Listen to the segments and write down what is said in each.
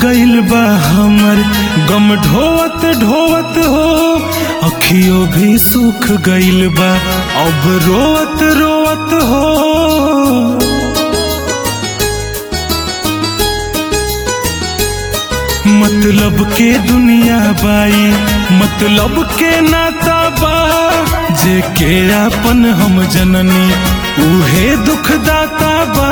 गइल बा हमर गम ढोवत ढोवत हो अखियों भी सूख गइल बा अब रोवत रोवत हो मतलब के दुनिया बाई मतलब के नाता बा जे के आपन हम जननी उहे दुख दाता बा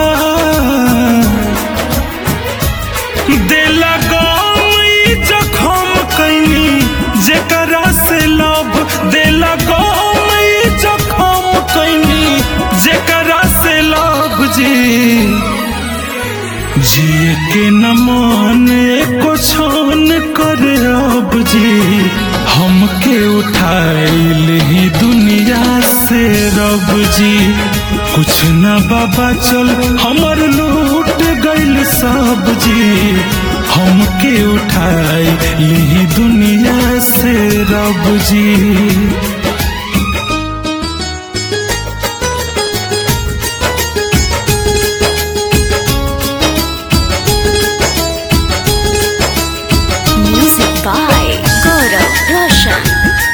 देला गई जखम कैनी जेकरा से लब देला गई जखम कैनी जेकरा से लब जी जिए के न मन एको छान करे अब जी हमके उठाइल ही दुनिया से रब जी कुछ न बाबा चल हमर लूट गइल सब जी हमके उठाई ली दुनिया से रब जी Music by Gaurav Roshan.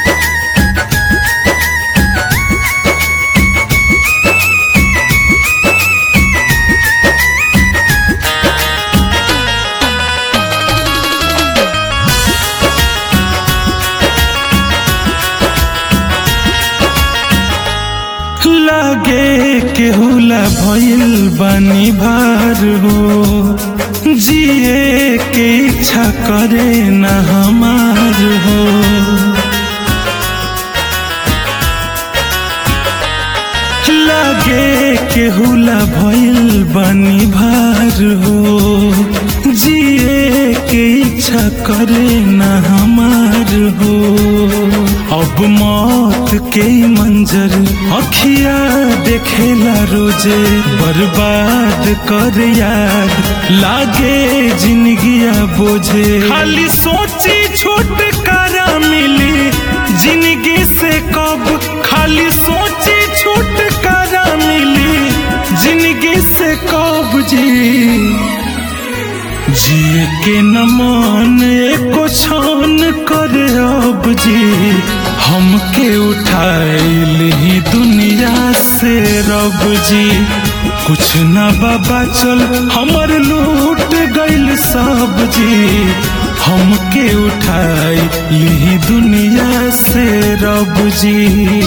लागे केहुला भइल बानी भार हो जिए के इच्छा करे न हमार हो लागे केहुला भइल बानी भार हो जिए के इच्छा करे न हमार हो अब मौत के मंजर अखिया देखेला रोजे बर्बाद कर याद लागे जिंदगिया बोझे खाली सोची छुटकारा मिली जिंदगी से कब खाली सोची छुटकारा मिली जिंदगी से कब जी जिए के न मन एको छान करे अब जी हमके उठाइल ही दुनिया से रब जी कुछ न बाबा चल हमर लूट गइल सब जी हमके उठाई ली दुनिया से रब जी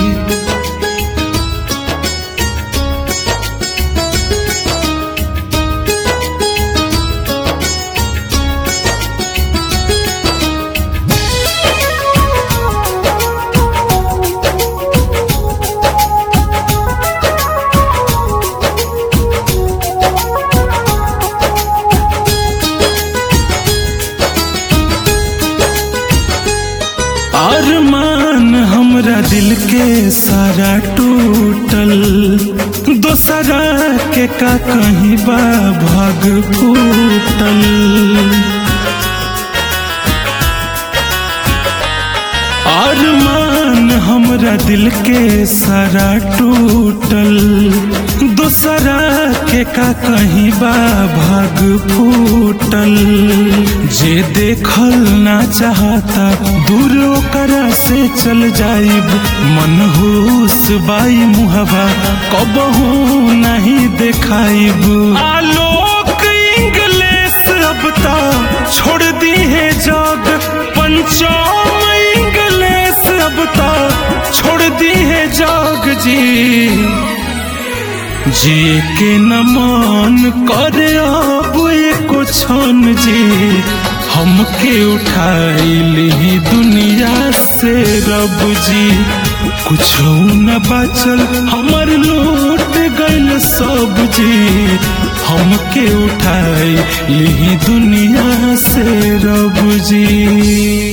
अरमान हमरा दिल के सारा टूटल दोसरा के का कहीं बा भाग फूटल अरमान हमरा दिल के सारा टूटल दोसरा के का कहीं बा भाग फूटल जे देखल ना चाहता दूर ओकरा से चल जाइब मनहूस बाई मुहबा कबहू नहीं देखाइब आलोक इंग्लिश अब ता छोड़ दी है जग पंचम इंग्लिश अब ता छोड़ दी है जग जी जिए के न मान करे अब एको छन जी हमके उठाइल ही दुनिया से रब जी कुछ न बचल हमर लूट गइल सब जी हमके उठाई ली दुनिया से रब जी